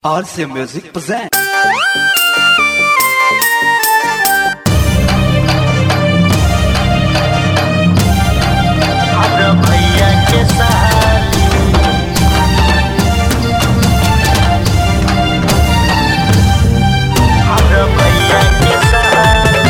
RC Music present. हमरा भैया के सहारे हमरा भैया के सहारे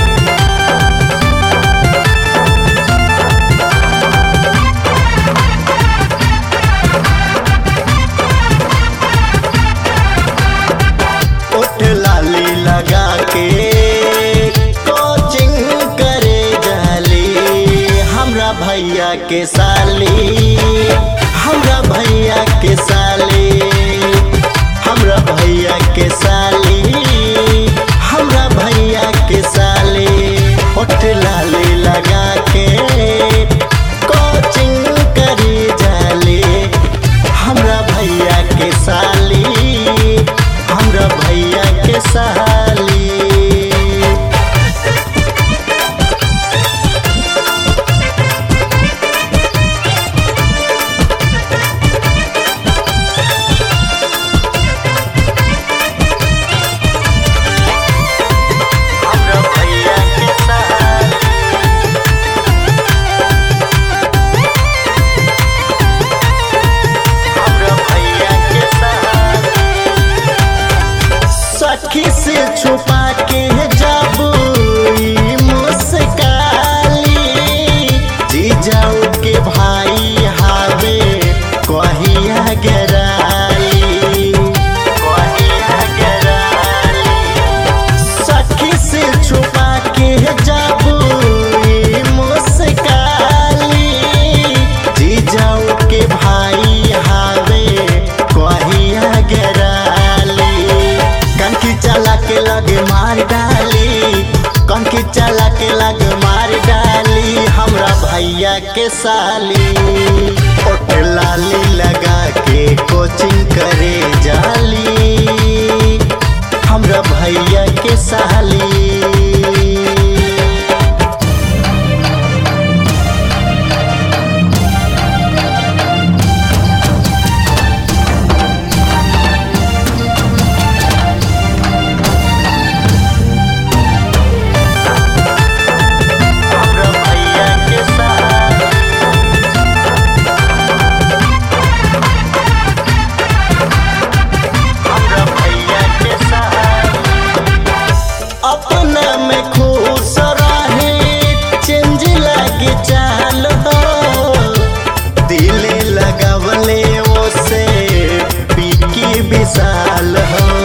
उठ लाली लगा के कोचिंग करे जाली हमरा भैया के साली हमरा भैया के साली हमरा भैया के साली हमरा भैया के साली उठ लाली लगा के कोचिंग करे जाली हमरा भैया के साली हमरा भैया के साली हमरा भैया के साली हमरा भैया के साली सखी से छुपा के जब ई मुस्काली जीजाऊ के भाई हावे कहिया गराली कहिया गराली सखी से छुपा के जब ई मुस्काली जीजाऊ के भाई हावे कहिया गराली कनकी चला के लगे मार डाली कनकी चला के लगे मार डाली हमरा भैया के साली ओट लाली लगा के कोचिंग करे जाली हमरा भैया के साली हमरा भैया के साली हमरा भैया के साली अपना में खुश रहे चेंज लगे चाल हो दिल लगवले वो से पीकी विशाल हो